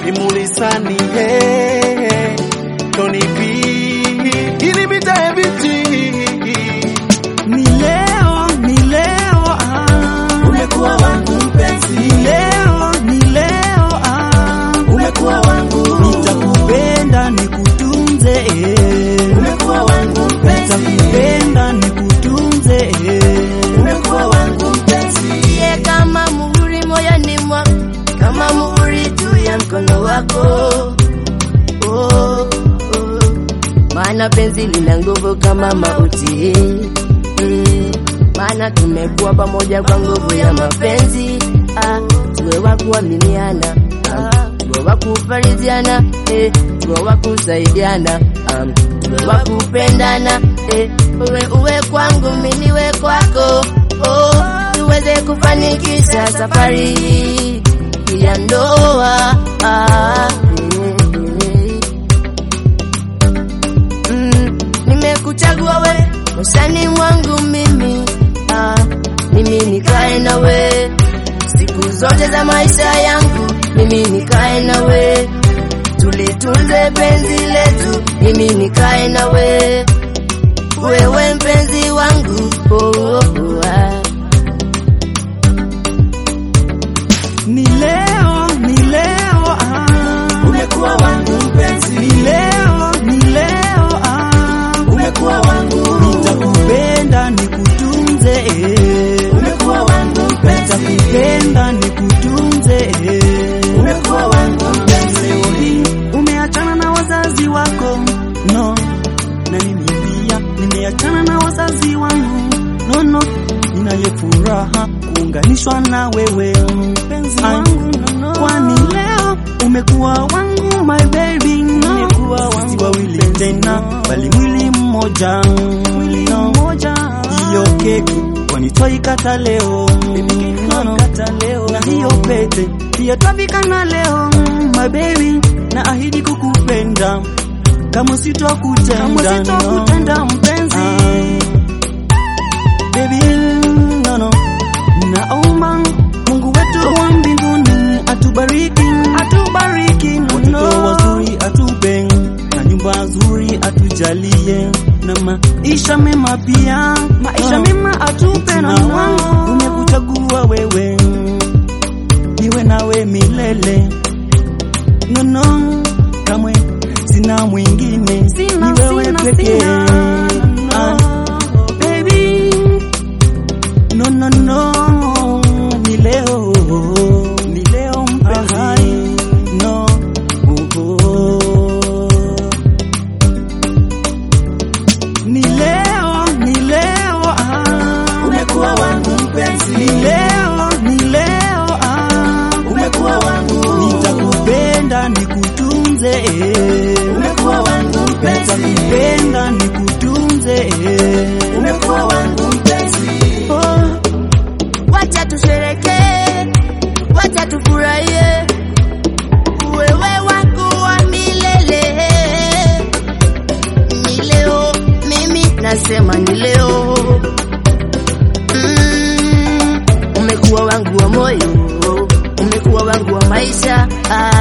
imulisani he Tony B ilibita ebiti Ni leo, ni leo ah. umekuwa wangu mpenzi Ni leo, ni leo ah. umekuwa wangu Nitakupenda nikutunze eh. umekuwa wangu mpenzi Nitakupenda nikutunze eh. umekuwa wangu mpenzi Ye kama muhuri moyoni mwangu, kama muhuri juu ya mkono wako. Oh, oh. Maana penzi lina nguvu kama mauti mm. Maana tumekuwa pamoja kwa nguvu ya mapenzi ah. Tuwe wa kuaminiana ah. Tuwe wa kufarijiana eh. Tuwe wa kusaidiana um. Tuwe wa kupendana eh. Uwe uwe kwangu mimi niwe kwako oh. Tuweze kufanikisha safari ya ndoa ah. eh, eh. Mm, nimekuchagua we maishani mwangu mimi ah, mimi nikae nawe siku zote za maisha yangu, mimi nikae nawe tulitunze penzi letu, mimi nikae nawe wewe mpenzi wangu oh, oh, oh, ah. Ni leo, ni leo ah. umekuwa wangu mpenzi Ni leo, ni leo ah. umekuwa wangu Nitakupenda nikutunze eh. umekuwa wangu mpenzi Nitakupenda nikutunze eh. umekuwa wangu mpenzi Leo hii umeachana na wazazi wako no, na mimi pia nimeachana na wazazi wangu no, no. Ninayo furaha kuunganishwa na wewe mpenzi wangu no, no. Kwani leo umekuwa wangu my baby no. Umekuwa wangu si wawili tena bali mwili mmoja mwili mmoja hiyo keki kwani twaikata leo no, no. na hiyo pete pia twavikana leo my baby na ahidi kukupenda kama sitokutenda no. mpenzi baby no, no. naomba Mungu wetu wa mbinguni atubariki atubariki watoto wazuri atupe na nyumba nzuri atujalie na maisha mema pia maisha mema atupe na wangu umekuchagua wewe niwe nawe milele no, no, kamwe sina mwingine ni wewe pekee Ah, baby no, no, no, ni leo ni leo mpenzi no, oh, oh. ni leo ni leo ah. umekuwa wangu mpenzi ni leo ni leo ah. umekuwa wangu nitakupenda nikutunze eh. umekuwa wangu mpenzi nitakupenda nikutunze eh. umekuwa wangu mpenzi oh. Wacha tusherekee, wacha tufurahie wewe wangu wa milele. Ni leo, mimi nasema ni leo. Mm, umekuwa wangu wa moyo, umekuwa wangu wa maisha ah.